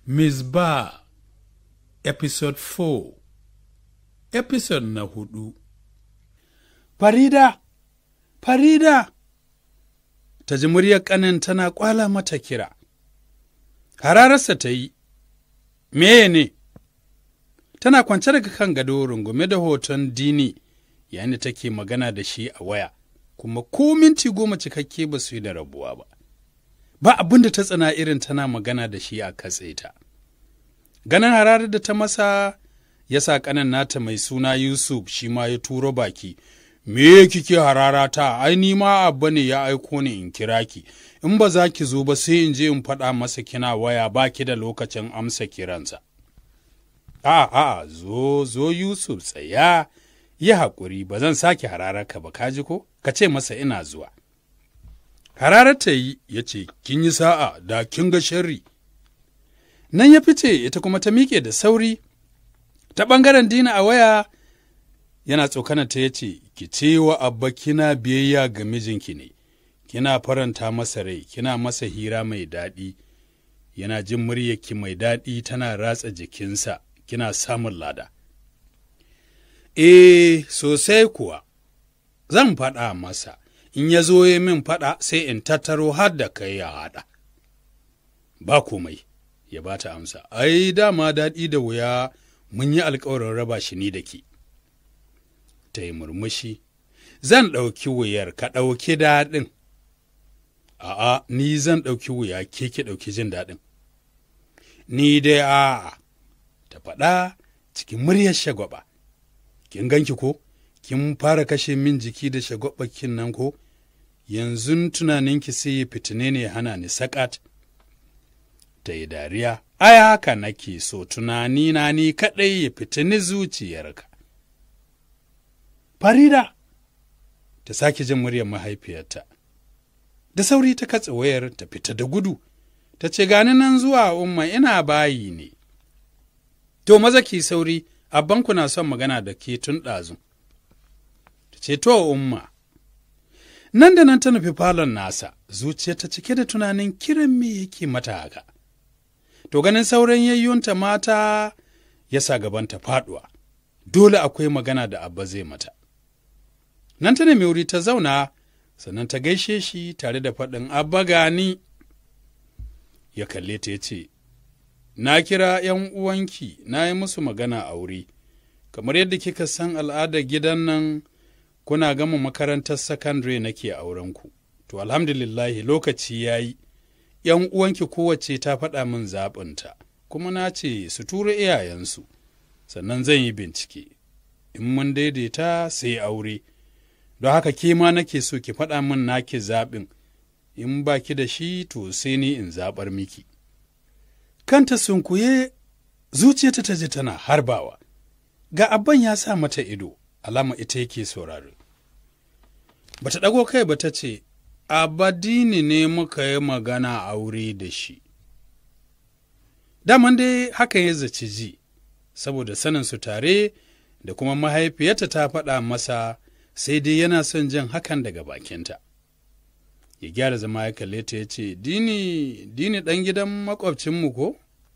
Misbah Episode 4 Episode na hudu Farida! Farida! Ta ji muryar ƙanin tana ƙwala mata kira. Hararsa ta yi, Meye ne? Tana kwance daga kan gado rungume da hoton dini yayin da take magana da shi a waya, kuma ko minti goma cikakke ba su yi da rabuwa ba. Ba abin da ta tsana irin tana magana da shi a katse ta. Ganin hararar da ta masa ya sa ƙanan nata mai suna Yusuf shi ma ya turo baki. Me kike harara ta, ai ni ma abba ne ya aiko ni in kira ki, in ba za ki zo ba sai in je in faɗa masa kina waya ba ki da lokacin amsa kiransa. A a zo zo Yusuf tsaya, yi haƙuri ba zan sake harararka ba kaji ko, ka ce masa ina zuwa. Hararar ta yi ya ce, Kin yi sa'a da kin ga sharri. Nan ya fice ita kuma ta miƙe da sauri, ta ɓangaren dina a waya yana tsokana ta ya ce, Ki ce wa abba kina biyayya ga mijinki ne, kina faranta masa rai, kina masa hira mai daɗi, yana jin muryarki mai daɗi tana ratsa jikinsa, kina samun lada. E, sosai kuwa, zan faɗa masa, in ya zo ya min faɗa sai in tattaro har da kai ya haɗa. Ba komai, ya ba ta amsa, ai, dama daɗi da wuya mun yi alkawarin raba shi ni da ke. Ta yi murmushi, zan ɗauki wuyar ka ɗauki daɗin. A'a, ni zan ɗauki wuya ke ki ɗauki jin daɗin. Ni dai a'a, ta faɗa cikin muryar shagwaba. Kin ganki ko? Kin fara kashe min jiki da shagwabakin nan ko? Yanzu tunaninki sai ya fitine ne hana ni sakat. Ta yi dariya, ai haka nake so tunani na ni kaɗai ya fitini zuciyarka. Farida, ta sake jin muryar mahaifiyarta. Da sauri ta katse wayar ta fita da gudu, ta ce gani nan zuwa umma ina bayi ne. To maza ki sauri, abbanku na son magana da ke tun ɗazu. Ta ce to umma. Nan da nan ta nufi falon nasa, zuciya ta cike da tunanin kiran me yake mata haka. To ganin sauran yayyunta mata ya sa gabanta faɗuwa, dole akwai magana da abba zai mata. Nan ta nemi wuri ta zauna, sannan ta gaishe shi tare da faɗin abba gani. Ya kalle ta ya ce, Na kira ’yan uwanki, na yi musu magana a wuri, kamar yadda kika san al'adar gidan nan kuna gama makarantar sakandare nake aurenku. To, alhamdulillahi lokaci ya yi, ’yan uwanki kowace ta faɗa min zaɓinta, kuma na ce su tura iyayensu, sannan zan yi bincike. In mun daidaita sai aure, don haka ke ma nake so ki faɗa min naki zaɓin, in ba ki da shi to sai ni in zaɓar miki. Kanta sunkuye zuciyarta ta ji tana harbawa, ga abban ya sa mata ido, alama ita yake sauraro. Bata ɗago kai ba ta ce, Abadini ne muka yi magana aure da shi. Daman dai haka ya zaci ji, saboda sanin su tare da kuma mahaifiyarta ta faɗa masa sai dai yana son jin hakan daga bakinta. Ya gyara zama ya kalle ta ya ce, Dini, dini ɗan gidan makwabcinmu ko?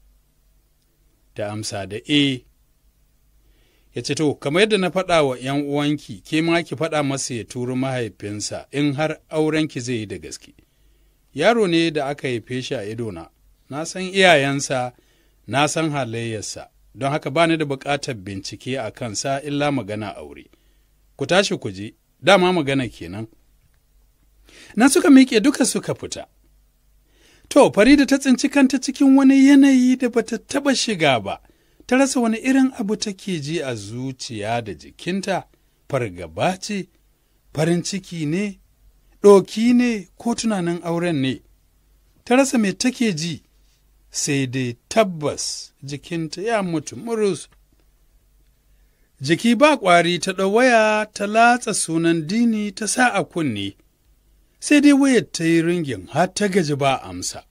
Ta amsa da e. Ya ce, To, kamar yadda na faɗa wa ’yan uwanki, ke ma ki faɗa masa ya turi mahaifinsa in har aurenki zai yi da gaske. Yaro ne da aka haife shi a idona, na san iyayensa, na san halayyarsa, don haka ba ni da buƙatar bincike a kansa illa magana aure. Ku tashi ku je, dama magana kenan. Nan suka miƙe duka suka fita. To, Farida ta tsinci kanta cikin wani yanayi da bata taɓa shiga ba, ta rasa wani irin abu take ji a zuciya da jikinta, fargaba ce, farin ciki ne, ɗoki ne ko tunanin auren ne, ta rasa me take ji, sai dai tabbas jikinta ya mutu murus. Jiki ba ƙwari ta waya ta latsa sunan dini ta sa a kunne. sai dai wayar ta yi ringin har ta gaji ba amsa.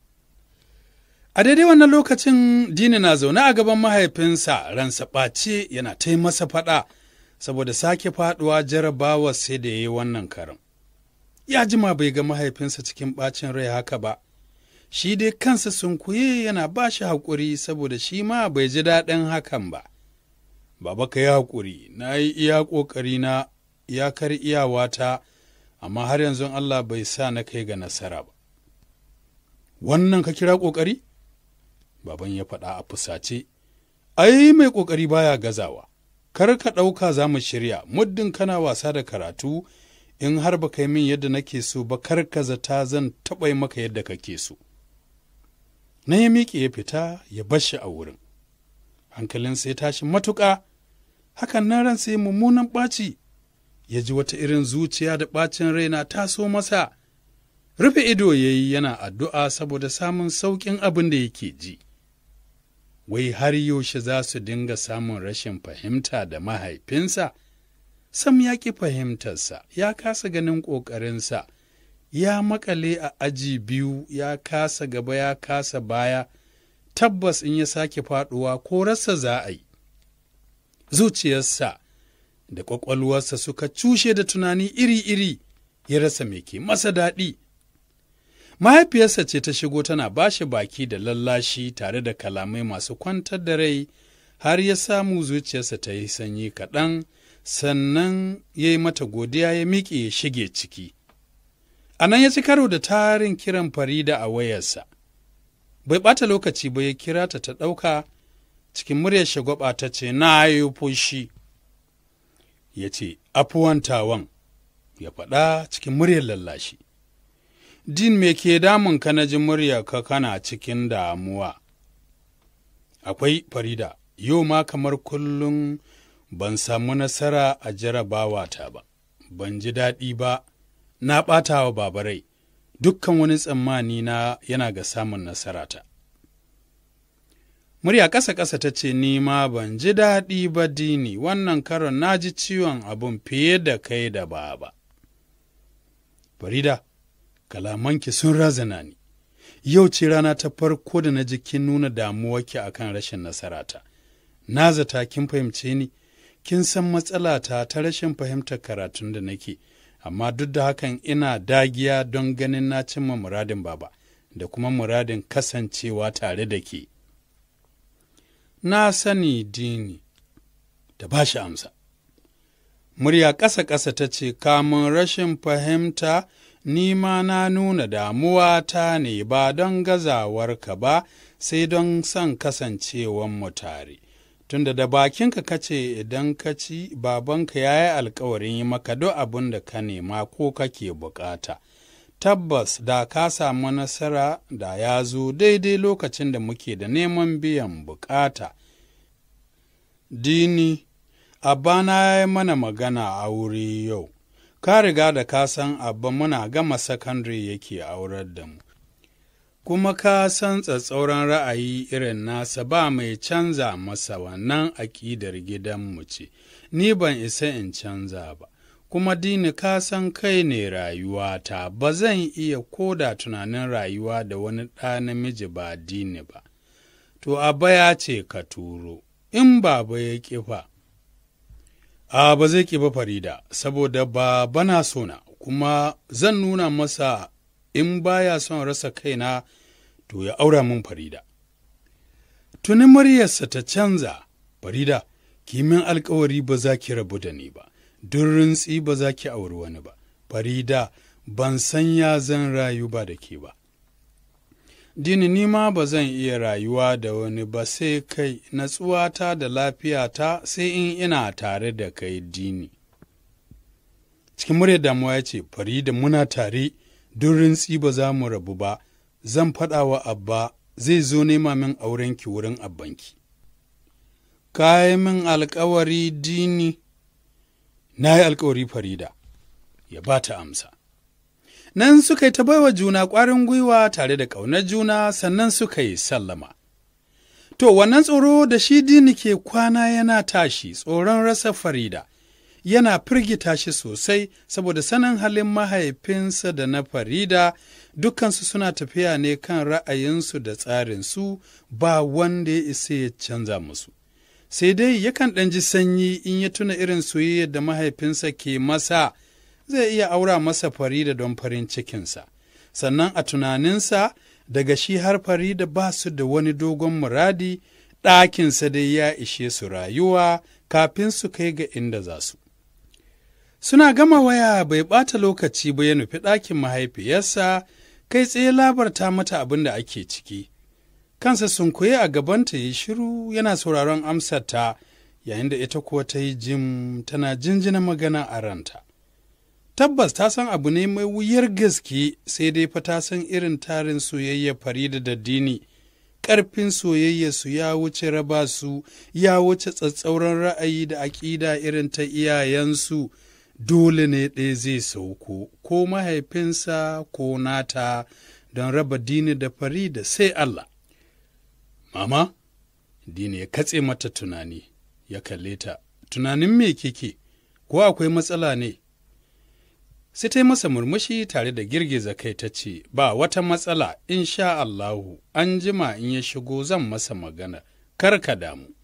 A daidai wannan lokacin Dini na zaune a gaban mahaifinsa ransa ɓace yana ta masa faɗa saboda sake faɗuwa jarabawa sai da ya yi wannan karin. Ya jima bai ga mahaifinsa cikin ɓacin rai haka ba, shi dai kansa sunkuye yana ba shi haƙuri saboda shi ma bai ji daɗin hakan ba. Baba ka yi haƙuri, na yi iya ƙoƙari na iyakar iyawata, amma har yanzu Allah bai sa na kai ga nasara ba. Wannan ka kira ƙoƙari? Baban ya faɗa a fusace, ai mai ƙoƙari baya gazawa, kar ka ɗauka za mu shirya, muddin kana wasa da karatu, in har ba kai min yadda nake so ba kar ka zata zan taɓa maka yadda kake so. Na ya miƙe ya fita ya bar shi a wurin. Hankalin sai tashi matuƙa, hakan nan ran sai mummunan ɓaci, ya ji wata irin zuciya da ɓacin raina taso masa. Rufe ido ya yi yana addu'a saboda samun sauƙin abin da yake ji. Wai har yaushe za su dinga samun rashin fahimta da mahaifinsa? Sam ya ƙi fahimtarsa, ya kasa ganin ƙoƙarinsa, ya makale a aji biyu, ya kasa gaba, ya kasa baya, tabbas in ya sake faɗuwa ko rasa za a yi. Zuciyarsa da ƙwaƙwalwarsa suka cushe da tunani iri-iri, ya rasa me ke masa daɗi. Mahaifiyarsa ce ta shigo tana ba shi baki da lallashi tare da kalamai masu kwantar da rai, har ya samu zuciyarsa ta yi sanyi kaɗan. sannan ya yi mata godiya ya miƙe ya shige ciki. A nan ya ci karo da tarin kiran Farida a wayarsa. Bai ɓata lokaci ba ya kira ta ta ɗauka cikin muryar shagwaba ta ce, Na yi fushi. Ya ce, Afuwantawan, ya faɗa cikin muryar lallashi. Din me ke damun ka na ji murya ka kana cikin damuwa. Akwai Farida, yau ma kamar kullum ban samu nasara a jarabawata ba, ban ji daɗi ba, na ɓata wa babarai, dukkan wani tsammani na yana ga samun nasarata. Murya ƙasa-ƙasa ta ce, Ni ma ban ji daɗi ba dini, wannan karon na ji ciwon abin fiye da kai da baba. Farida, kalamanki sun razana ni, yau ce rana ta farko da na ji kin nuna damuwarki akan rashin nasarata. Na zata kin fahimce ni, kin san matsalata ta rashin fahimtar karatun da nake, amma duk da hakan ina dagiya don ganin na cimma muradin baba da kuma muradin kasancewa tare da ke. Na sani dini da ba shi amsa. Murya ƙasa-ƙasa ta ce, kamun rashin fahimta, ni ma na nuna damuwa ta ne ba don gazawarka ba, sai don son kasancewanmu tare. tunda da bakinka ka ce idan ka ci babanka ya yi alkawarin yi maka duk abin da ka nema ko kake bukata. Tabbas da ka samu nasara da ya zo daidai lokacin da muke da neman biyan bukata. Dini, abba na yi mana magana a wuri yau, ka riga da ka san abba muna gama sakandare yake aurar da mu. kuma ka san tsatsauran ra'ayi irin nasa ba mai canza masa wannan aƙidar gidanmu ce, ni ban isa in canza ba, kuma dini ka san kai ne rayuwata, ba zan iya koda tunanin rayuwa da wani ɗa namiji ba dini ba. To, abba ya ce ka turo, in baba ya ƙifa. A ba zai ƙi ba Farida, saboda ba bana sona, kuma zan nuna masa in baya son rasa kaina to ya aura min farida. Tuni muryarsa ta canza, farida, kimin alkawari ba za ki rabu da ni ba, duk rintsi ba za ki auri wani ba, farida, ban san ya zan rayu ba da ke ba. Dini ni ma ba zan iya rayuwa da wani ba sai kai natsuwata da lafiyata sai in ina tare da kai dini. Cikin muryar damuwa ya ce, Farida muna tare, duk rintsi ba za mu rabu ba, zan faɗa wa abba zai zo nema min aurenki wurin abbanki. Ka yi min alkawari dini, na yi alkawari Farida, ya ba ta amsa. Nan suka yi ta baiwa juna ƙwarin gwiwa tare da ƙaunar juna sannan suka yi sallama. To, wannan tsoro da shi dini ke kwana yana tashi tsoron rasa Farida. yana firgita shi sosai saboda sanin halin mahaifinsa da na Farida dukansu suna tafiya ne kan ra'ayinsu da tsarinsu ba wanda ya isa ya canza musu. Sai dai yakan ɗan ji sanyi in ya tuna irin soyayyar da mahaifinsa ke masa zai iya aura masa Farida don farin cikinsa. Sannan a tunaninsa daga shi har Farida ba su da wani dogon muradi, ɗakinsa dai ya ishe su rayuwa kafin su kai ga inda za su. Suna gama waya bai ɓata lokaci ba ya nufi ɗakin mahaifiyarsa, kai tsaye labarta mata abin da ake ciki. Kansa sun koyi a gabanta ya shiru yana sauraron amsarta, yayin da ita kuwa ta yi jim tana jinjina magana a ranta. Tabbas ta san abu ne mai wuyar gaske sai dai fa ta san irin tarin soyayya Farida da Dini. Ƙarfin soyayya su ya wuce raba su, ya wuce tsatsauran ra'ayi da aƙida irin ta iyayensu. Dole ne ɗaya zai sauko, ko mahaifinsa ko nata don raba Dini da Farida sai Allah. Mama, Dini ya katse mata tunani, ya kalle ta, tunanin me kike, ko akwai matsala ne? sai ta yi masa murmushi tare da girgiza kai ta ce, Ba wata matsala, in sha Allahu, an jima in ya shigo zan masa magana, kar ka damu.